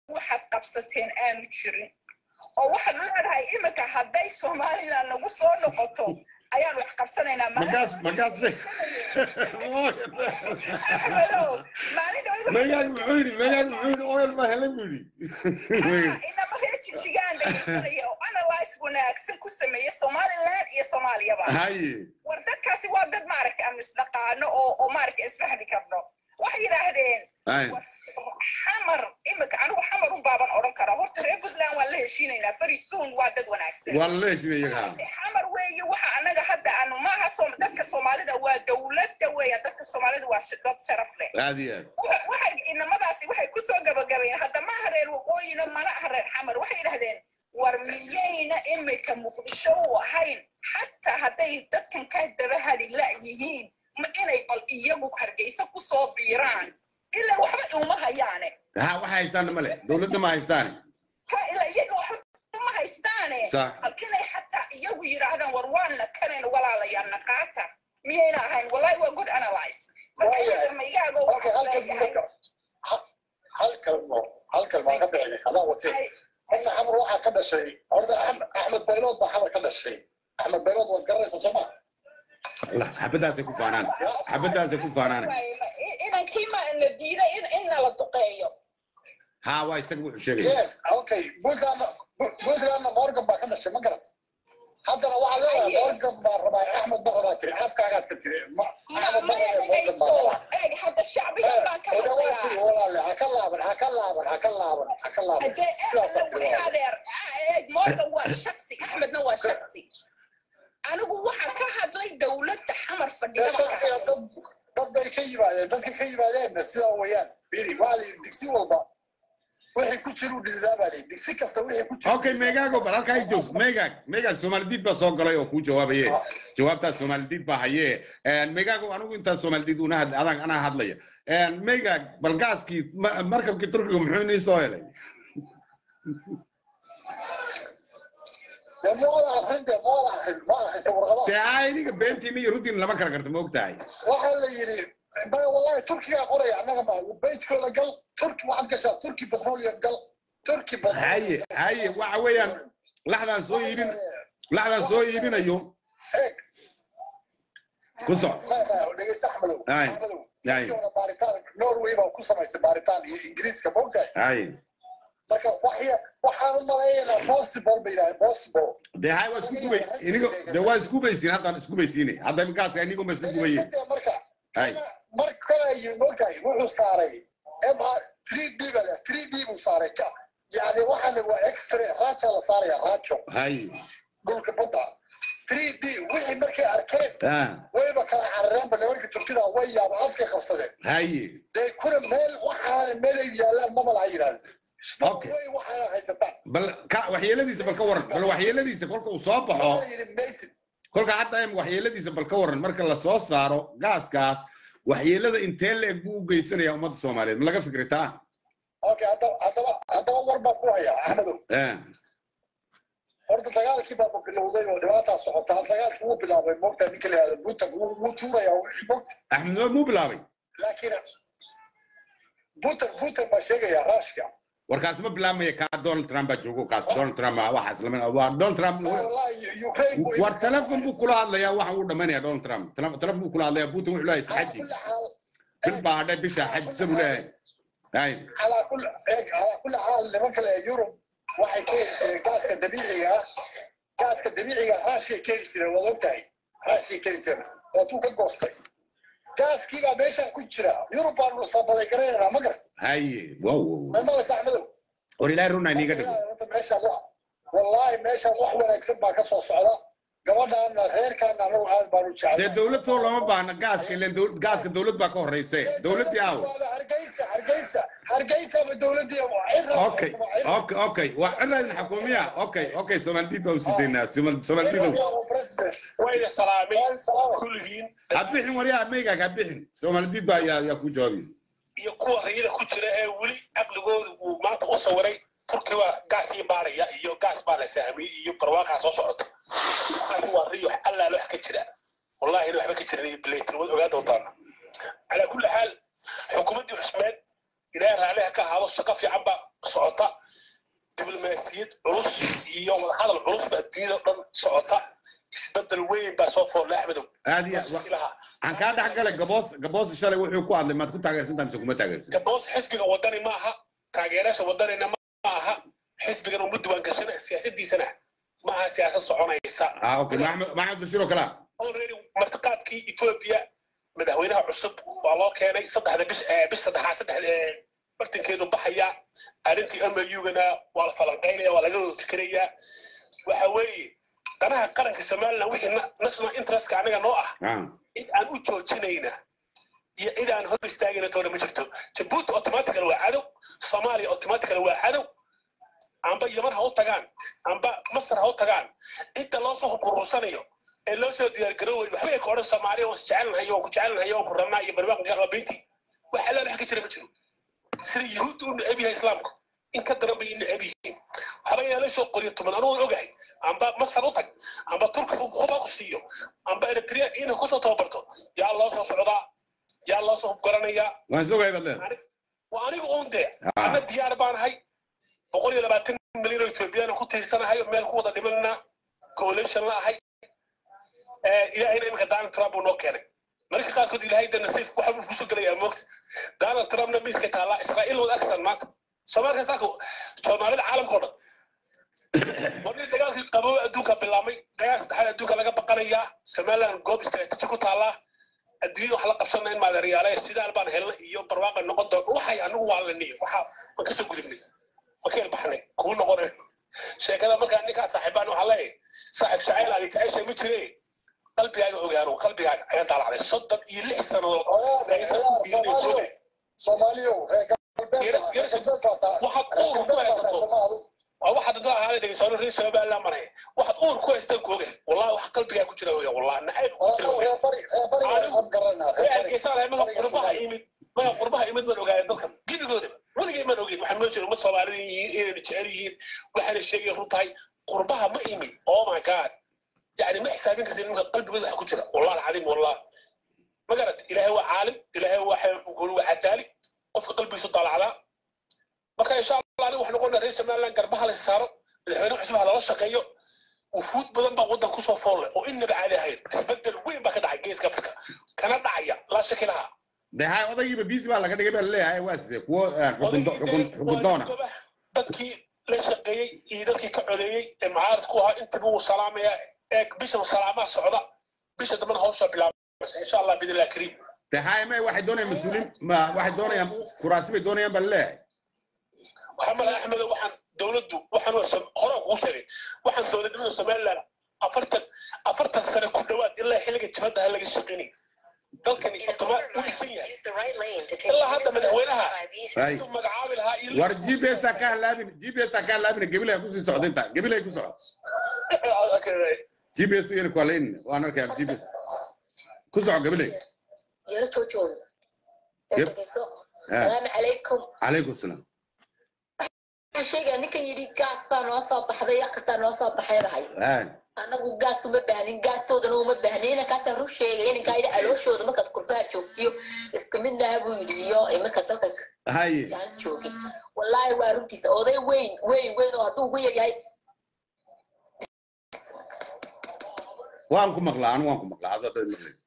waxaad qabsateen aanu jirin oo waxaad leedahay iminka hadday somaliland nagu soo noqoto ayaan wax qabsanaynaa markaas markaas be axmedow maalin meegaan muxuu yidhi meegaan muxuu yidhi oyal baa helay buu yidhi inama reer jijigaan dhegeysanaya oo analyse wanaagsan ku sameeya somaliland iyo soomaaliyaba haye war dadkaasi waa dad maaragtay aanu isdhaqaano oo oo maaragtay isfahmi karno waxay yidhaahdeen haye war xamar iminka anigu xamar un baaban odhan karaa horta reer puntland waan la heshiinaynaa very soon waa dad wanaagsan waa la heshinay iyaga xamar weeye waxa anaga hadda aanu maaha Soom- dadka soomaalida waa dowladda weeya dadka soomaalida waa sh- dad sharaf leh aad iyo aad Waxa- waxay inamadaasi waxay kusoo gabagabayeen hadda maaha reer waqooyina mana aha reer xamar waxay yidhahdeen war miyayna imika muqdisho u ahayn xataa hadday dadkan ka daba hali la yihiin ma inay bal iyagu hargeysa kusoo biiraan ilaa waxba uma hayaane ha waxa haystaanna male dowladda ma haystaane ha ilaa iyaga waxba uma haystaane Sax. bal inay xataa iyagu yidhaahdaan war waana kanayna walaalayaal naqaata miyayna ahayn wallahi waa good analyze marka Waayahay. iyaga maygaaga Okay, halkan marka ha- hal kalmo hal kalmaa ka bixinay adaa watee horta xamar waxaa ka dhashay horta Axmed- axmed baylood baa xamar ka dhashay axmed baylood waad garanaysaa soo ma Allah, xabadaasay ku faanaan xabadaasay ku faanaan inankii ma la diiday in in nala duqeeyo ha waa isaga wuxuu sheegaya yes okay puntlandna puntlandna morgan baa ka dhashay ma garat haddana waxaa leedahay Aye. morgan baa rabaa axmed ba rabaa tiri afkaagaad ka tiri ma ma axmed ma maya rabaa morgan baa dhegayso rabaa eeg hadda shacbigan baan ka oda waa tiri hadlayaa walaale ha ka laaban ha ka laaban ha ka laaban ha ka laaban hadee sidaasaa eeg tiri walaale adeer eeg morgan waa shaksi axmedna waa shaksi anigu waxaan ka hadlay dowladda xamar fadhida dee baan ka shaksiga hadlay dad dad bay ka yimaadeen dadka ka yimaadeenna sidaa weeyaan biri waa la yidhi digsi walba wixii ku jiru dhisaa baa layidhi digsi kasta wixii ku jiru okay meegaago bal halkaa joog meegaag meegaag soomaalidiid baa soo galay oo kuu jawaabaye jawaabtaas soomaalidiid baa haye meegaago anigu intaas soomaalidiid una had adag anaa hadlaya meegaag bal gaaskii ma- markabkii turkiga muxuu inii soo helay dee ma wada akrin dee ma wada akrin ma akrisa warqadaha dee aa iniga beentiina iyo runtiina lama kala garta ma og tahay waxaa la yidhi maya wallahi turkigaa qoraya annaga ma bejkooda gal turki waxaad gashaa turki petroleum gal turki haye haye waxa weeyaan laxdaan soo iibin laxdaan soo iibinayo eeg ku soc dhegeysta axmedow Aye. axmedow Aye. markii hore baaritaan norway baa ku samaysay baaritaan iyo ingiriiska ma ogtahay haye marka waxya waxaan u malaynaynaa possible bay yidhahdeen possible dee hay waa isku gubay inigo dee waa isku baysiin haddaan isku baysiine hadda gaaska inigo ma isku gubaye Dhegeysta marka Aye. marka ay mogtahay wuxuu saaray mr 3d ba leh 3d buu saaray ka yani waxaana waa x-ray raaja la saaraya raajo haye dhulka badda 3d wixii markay arkeen ah wayba kala carareenba nimanka turkida way yaaba afkay qabsadeen haye dee kuna meel waxaana meel ay yaalaan maba laha yidhahda Okay. way waxaana haysataan bal ka waxyeeladiisa bal ka waran bal waxyeeladiisa kolka uu soo baxo waxaa la yidhi maysid kolka hadda em waxyeeladiisa bal ka waran marka la soo saaro gaaskaas waxyeelada intee la-eg buu u geysanaya ummadda soomaaliyeed ma laga fikritaa okay haddaba haddaba haddaba war baan ku hayaa axmedow Eh, horta dagaalkii baaba bilowday oo dhibaataa socotaa dagaalkii wuu bilaabay mogta ninka la yihahdo buntag wuu wuu tuuraya mogta axmed waa muu bilaabay laakiin buntag buntag baa sheegaya raashka warkaas ma bilaabmaya kaa donald trump baa joogo kaas donald trump ah, waxaas lama waa donald trump wallahi ukraine buu war telefon buu kula hadlayaa waxa uu dhamaynaya donald trump Tele- telefon buu kula hadlayaa putin wuxuu leeyahay على saxaji كل حال bil baa hadhay bisha xajisa buu leeyahay hay على كل على كل حال لما كان يوروب waxay ka heli jireen gaaska dabiiciga ah gaaska dabiiciga ah raashiyay ka heli jireen waad ogtahay raashiyay ka heli jireen waatuu ka goostay gaaskii baa meeshaan ku jira yurub baanu sabaday garanaynaa ma garan haye wow wow, wow. meemalas axmedow war ilaahay runaa iniiga dhigo meeshaan wax wallaahi meeshaan wax wanaagsan baa ka soo socda gabadhaana reerkaana anagu aad baanu dee jeclay dowlad soo lama baahna gaaska ileen dowl- gaaska dowlad baa ka horeyse dowladdii aawo hargeysa hargeysa hargeysa ma dowladii okay okay okay waa ciraan xukuumiya okay okay soomaalidid baa u sidaynaa soomaalidid wayna salaameen kulligiin ha bixin waryaa meygaag ha bixin soomaalidid baa yaa yaa ku jawaabi iyo kuwa rayida ku jira ee weli caqligooda uu maanta u sawiray turki waa gaas ii maaraya iyo gaas baa la sahmiyey iyo barwaaqaa soo socota waxaan waa riyo allaale wax ka jira wallahi waxba ka jiran iyo bilaytin waad ogaa doontaan calaa kulli xaal xukuumaddii cusmeed ilaahay raalliha ka ahaado shaqo fiican baa socota diblomaasiyad culus iyo wadahadal culus baa adduunyada o dhan socota isbedel weyn baa soo foolle axmedow aad iyo shakilaha aan kaa dhex galay gaboos gaboos shalay wuxuu ku hadlay maad ku taageersantahay mise kuma taageersan gaboos xisbiga wadani ma aha taageeraasha wadanina ma aha xisbigan uma diwaan gashana siyaasadiisana ma aha siyaasad soconaysa ah okay maxamed maxamed bashiir oo kale ah already martiqaadkii ethiopia madaxweynaha cusub waa loo keenay saddexda bish eh, bish saddexaad saddex eh, bartankeedu baxaya arrintii amagana waa la falanqaynaya waa laga wada fikirayaa waxa weeye danaha qaranka somaliland wixii na- national interestka anaga noo ah ah cid aan u joojinayna iyo cid aan hor istaagayna toona ma jirto jabuuti automatical waa cadow soomaaliya automatical waa cadow amba yaman ha u tagaan amba masar ha u tagaan cidda loo soo huburursanayo ee loo soo diyaargaroowayo waxba ay ka odhan soomaaliya waan isjecelnahay waan ku jecelnahay waan ku rabnaa iyo barbaaqan waa beyntii wax alla wax ka jira ma jiro sida yuhuudda u neceb yahay islaamku in ka daran bay neceb yihiin waxba inaa la soo qoriyo tuman anugu ogahay amba masar u tag amba turki huba ku siiyo amba eritrea inay kusoo tababarto yaa loo soo socdaa yaa loo soo hubgaranayaa waan sugay baad leedahay Ani- waa aniga uun dee Ah. ana diyaar baanahay boqol iyo labaatan milyan oo ethoobiyaana ku tiirsanahay oo meel ku wada dhimanna coalition la ahay Eh, ilaahayna iminka donald trump uu noo keenay mararka qaarkood ilaahay de nasiib waxa buu kusoo gelayaa moogta donald trumpna miiska taallaa israa'iil wada agsan maanta soomaalka saaka soomaalida caalamka o dhan markii dagaalkii qaboow adduunka bilaabmay dagaal saddexaad adduunka laga baqanayaa somaliland goob istaraatiiji ku taallaa adduunyada wax la qabsanaa in maadeeryaale sidaal baan helnay iyo barwaaqa noqon doon waxay anigu waa laniyo waxa waan kasoo gudubnay waan ka ilbaxnay kuu noqonay sheekada markaa ninkaa saaxiibaan waxaa leeyahay saaxiib jacayl aadi jecesha ma jire qalbigaaga ogaano qalbigaaga ayaa daalacday soddon iyo lix sannadood aysan ku fiirinayso soomaaliyo reer galbeedka reer galbeedka taa waxaad reer uur ku galbeedka taa haysato soomaadu waa waxaad dadka ahaada dhegeysoona reer somaliland maray waxaad uur ku haystaan ku oga wallahi wax qalbigaa ku jira oga wallahi nacayb ku jira oga reer bari reer bari waan garanaa reer bari arkeysaa maga qurbaha imid maga qurbaha imid baan ogaaya dadkan gebigoodaba weligay maan ogeyn waxaan noo jira uma soomaalida yihiin inayna jecel yihiin waxaana sheegay run tahay qurbaha ma imid oh my god yani ma xisaabin kartid ninka qalbigooda waxa ku jira wallah alcadiim wallah ma garat ilaahay waa caalim ilaahay waa waa cadaali qofka qalbigiisu daalacdaa marka insha allah aniga waxaan noqonaa reer somaliland garbaha la saaro madaxweyne cusub ha lala shaqeeyo wufuud badan baa waddan kusoo foolle oo innaba caadi ahayn isbedel weyn baa ka dhacay geeska afrika kana dhacaya laa shaki laha de ha odaygiiba biisi baa laga dhigay baa laleeyahay waa sidee kuwo eh, xukun do- xukun- xukun doona dadkii la shaqeeyey iyo dadkii ka codeeyey ee mucaaradku ahaa intaba wuu salaamayaa eeg bishan salaamaha socda bisha dambana hawsha bilaabaysa insha allah bidillah kariim de ha ma waxay doonayaan mas-uuliin ma waxay doonayaan kuraasi bay doonayaan baa laleeyahay waxaa mala axmed waxaan dowladdu waxaan waa som- horaan kugu sheegay waxaan dowladnimada somaliland afartan afartan sane ku dhowaad ilaa xilliga jibadda ha laga shaqeynay dalkani otomaa u dhisan yahay ilaa hadda madaxweynaha Ay. intuu magacaabi lahaa iyo war g p s ta ka halaabin g p s ta ka halaabin gabilay kusii socda inta gabilay ku socda g p s tu yar kualayn waan arkayaa g p s ku soco gabilay yaro joojooda ee Yep. dhegeyso Ah. salaamu calaykum calaykum salaam waxaan sheegaya ninkan yidhi gaas baa noo soo baxday wax kastaa noo soo baxaydahay Ay. anagu gaas uma baahnin gaastoodana uma baahnin inankaasaa run sheegay inankaa yidhi calooshooda markaad qurbaha joogtiyo isku mid laha buu yidhi iyo ay markaad dalka haye aan joogin wallaahi waa runtiisa oday weyn weyn weyn oo hadduu ugu yaryahay waan ku maqlaa anu waan ku maqlaa hadda dad maqlaysa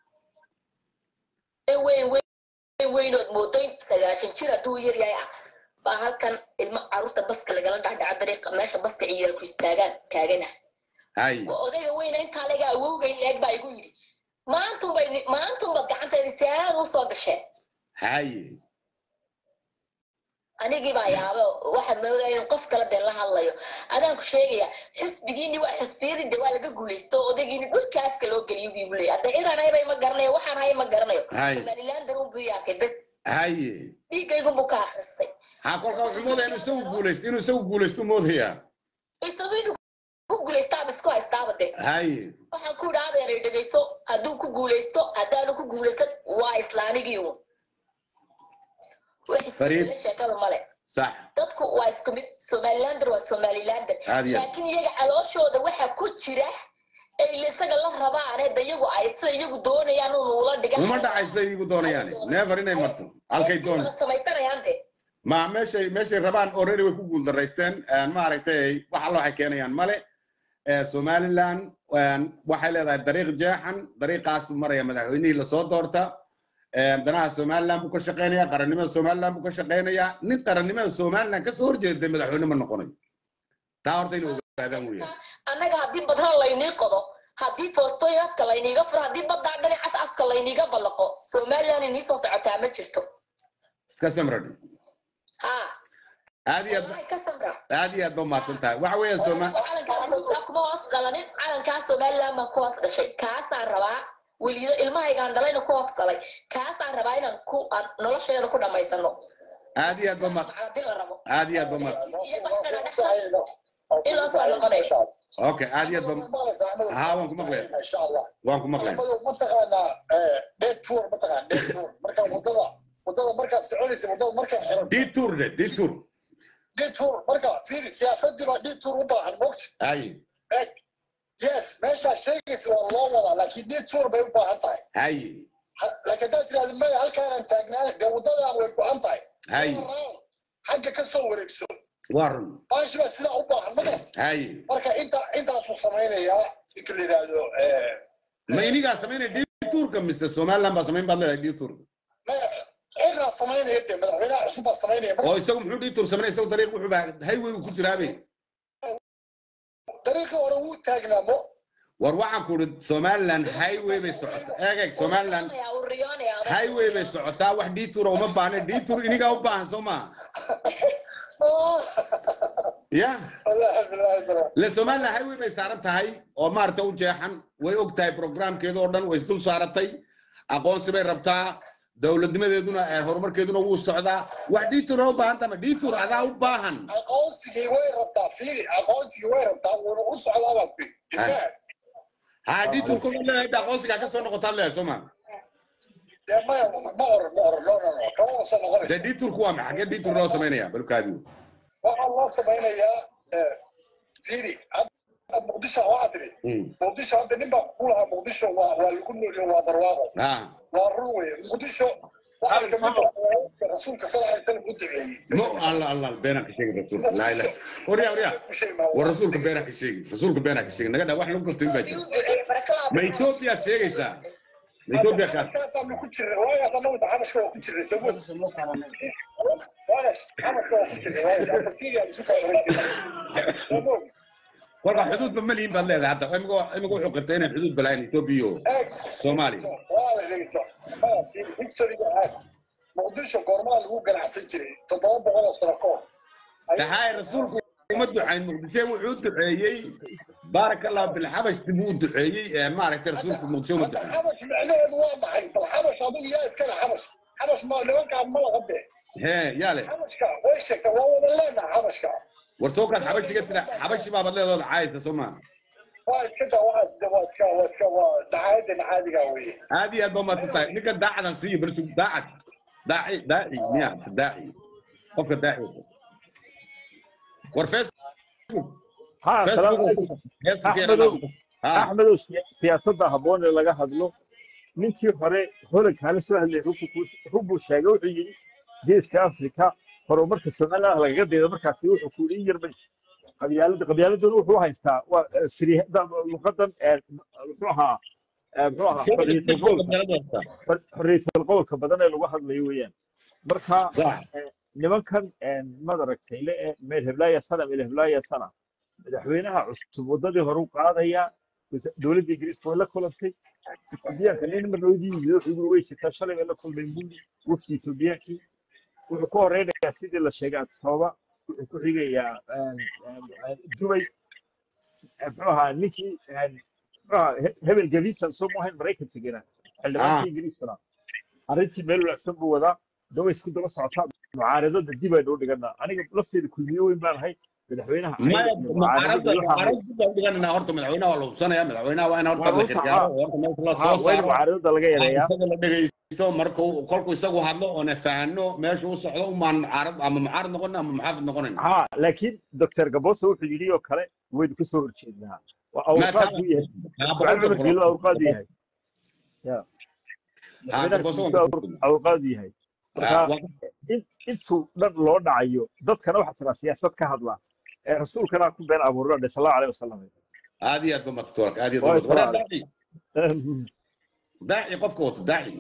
weyn weyn weynood moodo in sagaashan jir hadduu yar yahay ah baa halkan ilmo caruurta baska lagala dhacdhaco dariiqa meesha baska ciyaalku istaagaan taagana haye waa odayga weyna intaa laga awowgay eeg baa igu yidhi maantunbay maantunbaad gacanteeda siyaanada usoo gasheen haye anigii baa yaaba waxaa moodaa inuu qof kale dee la hadlayo adaan ku sheegaya xisbigiini waa xisbiyadii de waa laga guulaysto odaygiini dhulka afka loo geliyo buu igu leeyahay hadda cidaan hayba ma garanayo waxaan haya ma garanayo Hay. somaliland darun buu yaakay bes haye dhiiggaygun buu ka akhristay ha kolka wuxuu moodaya inuu isagu guulaysto inuu isagu guulaysto moodayaa isagu inuu ku guulaystaaba isku haystaaba de haye waxaan ku idhaa adeeray dhegeyso hadduu ku guulaysto haddaanu ku guulaysan waa islaanigii uun wax Fariid. isbedela sheekada male sax dadku waa isku mid somalilander waa somalilander Aad iyo aad. laakiin iyaga calooshooda waxa ku jira ay isaga la rabaane da iyagu ay sida iyagu doonayaan unu ula dhigan uma dhacaysa igu doonayaan never inay marto halkay doon samaysanayaan de ma meeshay meeshay rabaan already way ku guuldaraysteen maaragtay wax alla waxay keenayaan male Eh, somaliland een, waxay leedahay dariiq jeexan dariiqaas buu maraya madaxweynihii lasoo doorta Eh, danaha somaliland buu ka shaqeynaya qarannimada somaliland buu ka shaqeynaya nin qarannimada somaliland kasoo horjeeda madaxweyne ma noqonayo taa horta inay ogaadaan weeyaan annaga haddii badhan laynii qodo haddii foostoyaska layniiga furo haddii baddaa dhinacaas afka layniiga ballaqo somaliland inii soo socotaa ma jirto iska samradhi ha aad iyo aad wallahi ka samra aad iyo aad ba umahadsan tahay waxa weeye soma calankaa kuma hoos dhalanin calankaa somaliland baan ku hoos dhashay kaasaan rabaa welido ilmahaygaan dhalayna ku hoos dhalay kaasaan rabaa inaan ku aan nolosheeda ku dhammaysano aad iyo aad ba umahad haddii la rabo aad iyo aad ba umahad in loo soo noqonayo okay aad iyo aad ba haa waan ku maqlaya insha allah waan ku maqlaya maxamadow mataqaanaa dheed tour mataqaan dheed tour marka wadada wadada markaad soconaysa wadada markay xiran detour de detour dheed tour marka fiiri siyaasadii baa dheed tour u baahan mogta ay eg yes meeshaa sheegaysa waa loo wadaa laakiin dheed tour bay u baahan tahay ay Ha- laakiin haddaad tirahda maya halkaanaan taagnaan dee wadadaan way go-an tahay ay xagga ka soo wareegso waa run baashi baa sidaa u baahan ma garat ay marka inta intaasuu samaynayaa ninka la yidhaahdo ma inigaa samaynaya detourka mise somaliland baa samayn baad leedahay detourka ciraa samaynaya dee madaxweynaha cusub baa samaynaya oo isagu muxuu detour samaynaya isagu dariiq wuxuu baa highway uu ku jiraabe dariiqii hore wuu taagnaamo war waxaan ku idhi somaliland highway bay socotaa eeg eeg somaliland uu riyoonaya highway bay socotaa wax detour uma baahna detour inigaa u baahan soo maaha ya wallaahi bilaahi bilaahi le somaliland highway bay saaran tahay oo maaragta u jeexan way og tahay programkeeda oo dhan way isdul saaratay aqoonsi bay rabtaa dowladnimadeeduna eh, horumarkeeduna wuu socdaa wax detour u baahan tama detour adaa u baahan aqoonsigii way rabtaa fiiri aqoonsigii way rabtaa wuuna u socdaa baa ku yidhi ha detour kuma leedahay aqoonsigaa ka soo noqotaad leedahay soo maaha dee maya ma oran ma oran no no no kama wasa noqonaysa de detourku waa maxaa xagee detour loo samaynaya balkaadiu waxaa loo samaynayaa eh, fiiri hadda muqdisho waxaa tiri muqdisho hadda nin baa ku lahaa muqdisho waa waa lagu nooliyo waa barwaaqo ha waa run weye muqdisho waxaa kamid ah rasuulka sala alay salam u duceeyey mo alla alla beenaan ka sheegi rasuulka laa ilaha warya warya war rasuulka beenaan ka sheegi rasuulka beenaan ka sheegi naga dhaa wax lagu gartay baa jira ma etoobiyaad sheegaysaa ma etoobiya kaad Markaasaanu ku jirnay waagaas annagu xabashka waa ku jirnay dawood waagaas xabashka waa ku jirnay waagaas hadda Syria isu kala oran jirnay dawood kolka xuduudba ma lihin baad leedahay hadda imigu imigu wuxuu qirtay inaan xuduud balahayn etoobiya iyo eeg soomaaliya waa la dhegeysa historyga aad muqdisho goormaa lagu ganacsan jiray toddoba boqol oo sano ka hor dhaxaay rasuulku uma ducayn muqdisho wuxuu u duceeyey baaraka allahu bilxabash dib uu duceeyey ee maaragtay rasuulku muqdisho uma hadda duceeyey xabash micnaheedu waa maxay bal xabash adigu yaa iskale xabash xabash ma nimankaan ma laga bee hee yaa le xabashka way sheegtaa waa wada leenaha xabashka war soo kaas xabashiga tira xabashi baabad leedooda caayta soo maa waa iska daa waxaas de waa iska waa iska waa dacaayaddan caadiga weeye aad iyo aad baa umaasan tahay ninka daacadan siiyo barsu daacad daaci daaci miya mise daaci qofka daaci war facebook ها سلام عليكم facebook ha axmedow siya- siyaasadda habboon ee laga hadlo ninkii hore holankaana soo hadlay xubbuu sheegay wuxuu yidhi geeska afrika horumarka somaliland lagaga daydo markaasi wuxuu ku yidhi in yar bay qabyaalada qabyaaladoona wuxuu haystaa waa eh, siri- da- luqadan eh, muxuu ahaa eh, muxuu ahaa xorriyatul qowlka xor- xorriyatul qowlka badan ee lagu hadlayo weeyaan marka صح nimankan mad aragtay le ee meel heblaaya sana meel heblaaya sana madaxweynaha cusub wadadii hore u qaadaya wasa- dowladda ingiriiska way la kulantay etoobiyaanka nin marnoodii yimid wuxuu yiri way jirtaa shalay bay la kulmay muli wafdi etoobiyaankii wuxuu ka horeynayaa sidii la sheegay addis ababa wuxuu ku xigayaa dubay muxuu ahaa ninkii muxuu ahaa He- hebel gavisan soo maahayn maraykanka gena xildhibaankii ingiriiskana arrintii meel wanaagsan buu wadaa dawa isku daba socotaa mucaaradada dib aynu u dhiganaa aniga lafteeda kulmiyo weyn baan ahay madaxweynaha ما aniga iyo mucaaradada iyo waxaan معرض دغنا horta madaxweynaha waa la hubsanaya madaxweynaha waa in horta la Waa gargaaro oo horta meesha la ha soo waa in saaro mucaaradada laga yareeyaa isaga la dhegeysto markuu kolkuu isagu hadlo oo na fahanno meesha u socdo umaan mucaarad ama mucaarad noqon ama muxaafid noqonayn ha laakiin doctor gabosa wuxuu yidhi oo kale waynu ka soo horjeednaa waa ما awrqaad كان buu yahay ismaaciil cumar geelo awrqaad yahay ya Ah, madaxweynaha Gaboso Kiisu waa awr- awrqaad yahay marka Ah, waa- in- intuu dhan loo dhacayo dadkana waxaa jira siyaasad ka hadla ee rasuulkana ku been abuurna dhe sal allahu aleyh wasalam aad iyo aad ba madsatoorka aad iyo aad Waa ba madsatoorka Israa'iil. daaci daaci qofka wata daaci